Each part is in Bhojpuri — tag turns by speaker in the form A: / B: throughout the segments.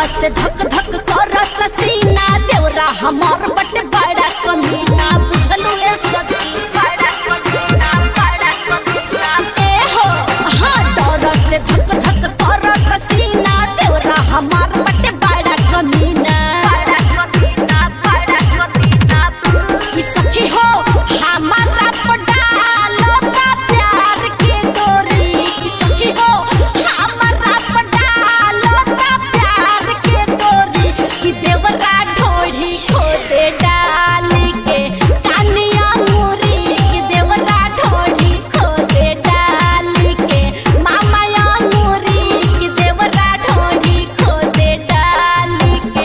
A: से धक धक करत सीना देवरा हमार बटे बड़ा कमीना बुझलू ए सखी बड़ा कमीना बड़ा कमीना ए हो हाँ डर से धक धक करत सीना देवरा हमार बटे बड़ा कमीना बड़ा कमीना बड़ा कमीना कि सखी हो हमारा पडालो का प्यार के डोरी कि सखी हो हमारा पडालो का प्यार के डोरी कि देवरा ढोढ़ी खोदे डाल के कानिया मुरी कि देवरा ढोढ़ी खोदे डाल के मामा या मुरी कि देवरा ढोढ़ी खोदे डाल के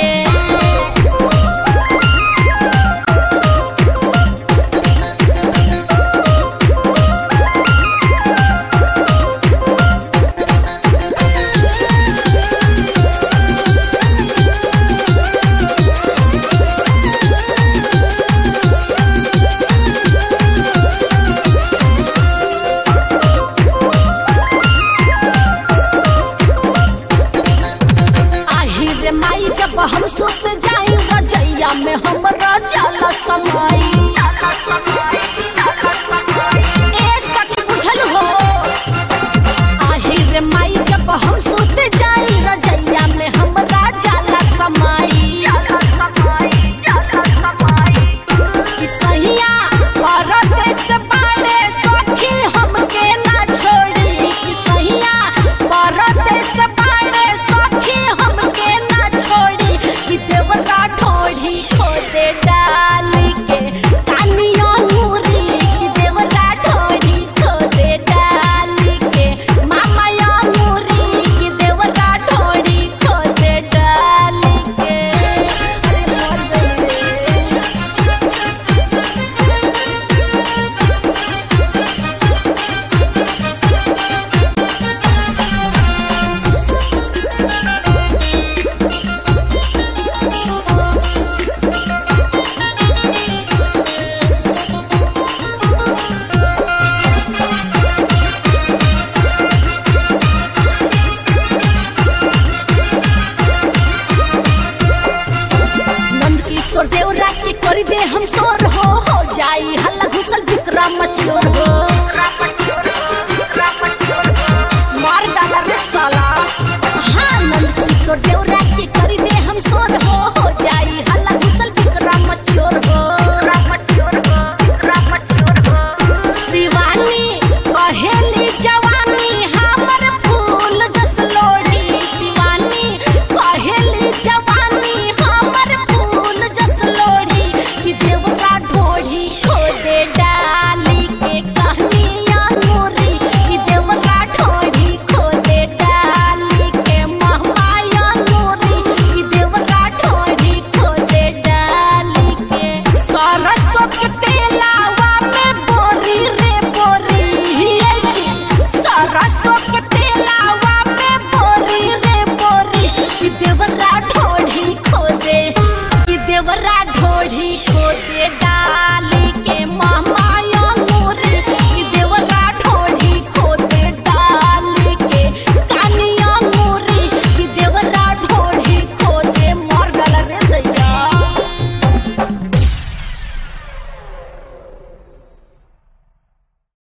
A: आही रे माई जब हम सुत जाई रजैया में हमरा जाला समाई ए सखी बुझल हो आही रे माई जब हम सुत जाई रजैया में हमरा जाला समाई कि सहिया परदेस बाड़े सखी हमके ना छोड़ी कि सहिया परदेस बाड़े सखी हमके ना छोड़ी कि देवरा ठोड़ी खोदे डाल के कानिया मुरी कि देवरा ठोड़ी खोदे डाल के मामा या मुरी कि देवरा ठोड़ी खोदे डाल के अरे मोर गइले। नंद किशोर देवरा के कर दे हम सोर हो हो जाई हल्ला घुसल विक्रम मचियो